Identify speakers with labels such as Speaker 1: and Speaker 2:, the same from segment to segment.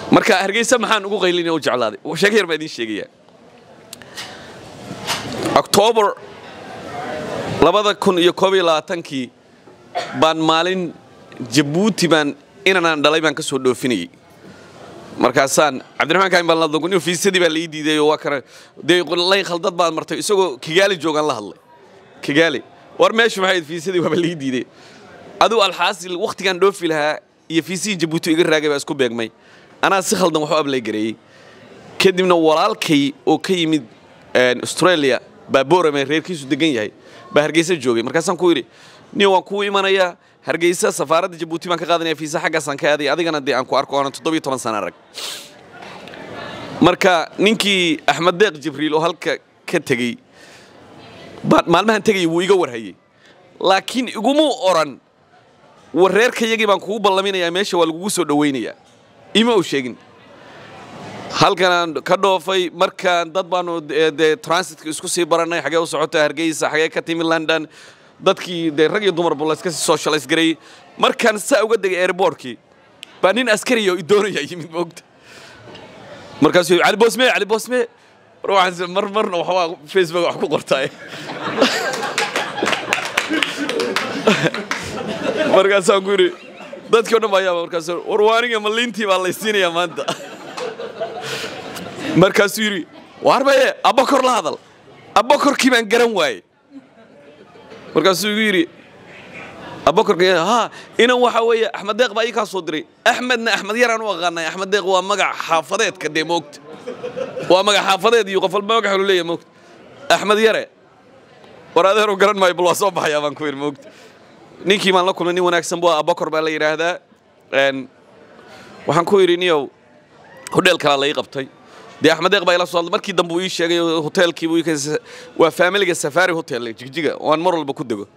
Speaker 1: marka hargeysa maxaan ugu qaylinaya u jeclaaday sheeko yar baa idiin sheegaya octoobar labada kun iyo koob iyo labaatankii baan maalin jabuuti baan inanaan dhalay baan ka soo dhoofinayay markaasaan cabdiraxmaan kaamin baan la dogon fiisadii baa la ii diiday oo waa kana dee layn khaldad baan martay isagoo kigaali joogaan la hadlay kigaali war meeshu maxay fiisadii waaba la ii diiday aduu alxaasil wakhtigaan dhoofi lahaa iyo fiisihii jabuuti iga raagay baa isku beegmay anaa si khaldan waxu ablay gareeyey kadibna walaalkay oo ka yimid australia baa boorame reerkiisu degan yahay baa hargeysa joogay markaasaan ku yidhi nin waan kuu imanayaa hargeysa safaaradda jabuuti baan ka qaadanaya fiisa xaggaasaan ka aaday adigana dee aan ku arko oonan toddobiyo toban sana arag marka ninkii axmed deeq jibriil oo halka ka tegey maalmahan tegayay wuu iga warhayey laakiin igumuu odhan war reerkayagii baan kugu ballaminayaa meesha waa lagugu soo dhowaynayaa ima u sheegin halkanaan ka dhoofay markaan dad baanu dee transitka isku sii barannay xagee u socota hargeysa xagee ka timi london dadkii dee rag iyo dumarba la iska sii socialize gareeyey markaan saa uga degay airbortkii baa nin askariya oo i doonaya yimid moogta markaasuu yidhi cali boosme cali boosme mar waxaan mar marna waxbaa facebook wax ku qortaaye markaasaan ku yidhi dadkii o dhan baa yaaba markaas war waaniga maliintii baa laysiinayaa maanta markaasuu yidhi waarbaye abbakor la hadal abbakorkii baan garan waayey markaasuu igu yidhi abbakorka ha inan waxa weeye axmed deeq baa ii kaa soo diray axmedna axmed yaraan u aqaanay axmed deeq waa magac xaafadeedka dee moogta waa magac xaafadeed iyo qof walba magax lu leeyahay moogta axmed yare war adeeru garan maayo bal waa soo baxayaa baan ku yidhi moogta ninkii baan la kulmay nin wanaagsan buu abbakor baa la yidhaahdaa waxaan ku yidhi niyow hodheel kalaa la ii qabtay dee axmed deeq baa ila soo hadlay markii dambe uu ii sheegay hoteelkii buu waa faamiliga safari hotel jigjiga oo aan mar walba ku dego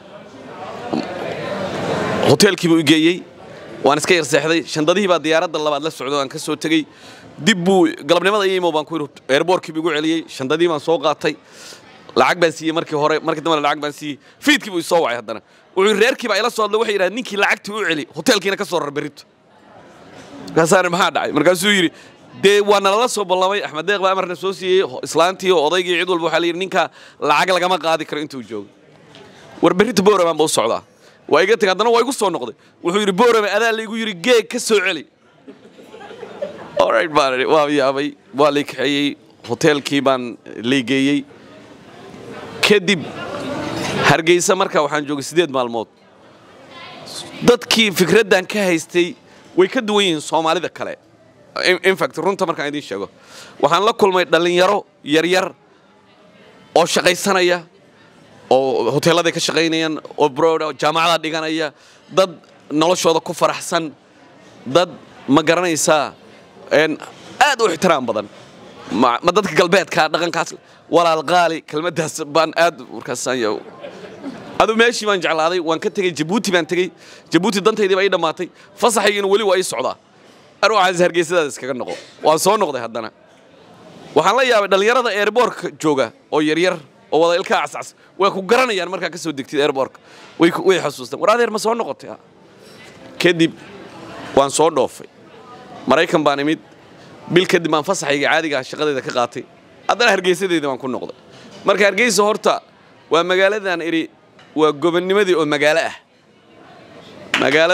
Speaker 1: hoteelkii buu i geeyey waan iska yar seexday shandadihii baa diyaaradda labaad la socdo aan ka soo tegey dib buu galabnimada iyimo baan ku yidhi airbortkii buu igu celiyey shandadii baan soo qaatay lacag baan siiyey markii hore markii dambena lacag baan siiyey fiidkii buu isoo wacay haddana wuxuu reerkii baa ila soo hadlay waxay yidhahdeen ninkii lacagtii u celi hoteelkiina ka soo rar berrito markaasaan maxaa dhacay markaasuu yidhi dee waa nalala soo ballamay axmed deeq baa amarna soo siiyey islaantii oo odaygii cid walba waxaa la yidhi ninka lacag lagama qaadi karo intuu joogo war berrito boorabaan ba u socdaa waa iga tegay haddana waa igu soo noqday wuxuu yidhi boorame adaa laygu yidhi geeg ka soo celi alright baan idhi waa yaabay waa lay kaxeeyey hoteelkii baan laygeeyey kadib hargeysa markaa waxaan joogay siddeed maalmood dadkii fikraddan ka haystay way ka duwan yihiin soomaalida kale infact runta markaan idiin sheego waxaan la kulmay dhallinyaro yaryar oo shaqaysanaya oo hoteelladay ka shaqaynayaan oo broda jaamacada dhiganaya dad noloshooda ku faraxsan dad ma garanaysaa aad u ixtiraam badan ma dadka galbeedka dhaqankaas walaal qaali kelmaddaas baan aad markaasaan adu meeshii baan jeclaaday waan ka tegey jabuuti baan tegey jabuuti dantaydii baa ii dhammaatay fasaxaygiina weli waa ii socdaa aruucaas hargeysadaada iskaga noqo waan soo noqday haddana waxaan la yaabay dhallinyarada airbortka jooga oo yaryar oo wada ilkaa cascas way ku garanayaan markaa ka soo degtid airbortka way way xasuustaan war adeer ma soo noqotay kadib waan soo dhoofay maraykan baan imid bil kadib baan fasaxayga caadiga shaqadeeda ka qaatay haddana hargeysadeedii baan ku noqday marka hargeysa horta waa magaaladan idhi waa gobonnimadii oo magaalo ah magaalo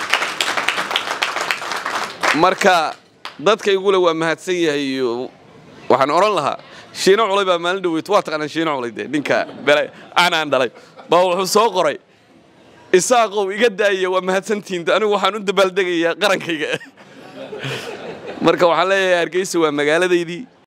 Speaker 1: marka dadka igule waa mahadsan yahay iyo waxaan odhan lahaa shiino culay baa maalin dhaweyt waa taqaanaa shiino culay dee ninka bele aanaan dhalay baa wuxuu soo qoray isaaqow iga daaya waa mahadsantihiin anigu waxaan u dabaaldegayaa qarankayga marka waxaan leeyahay hargeysa waa magaaladaydii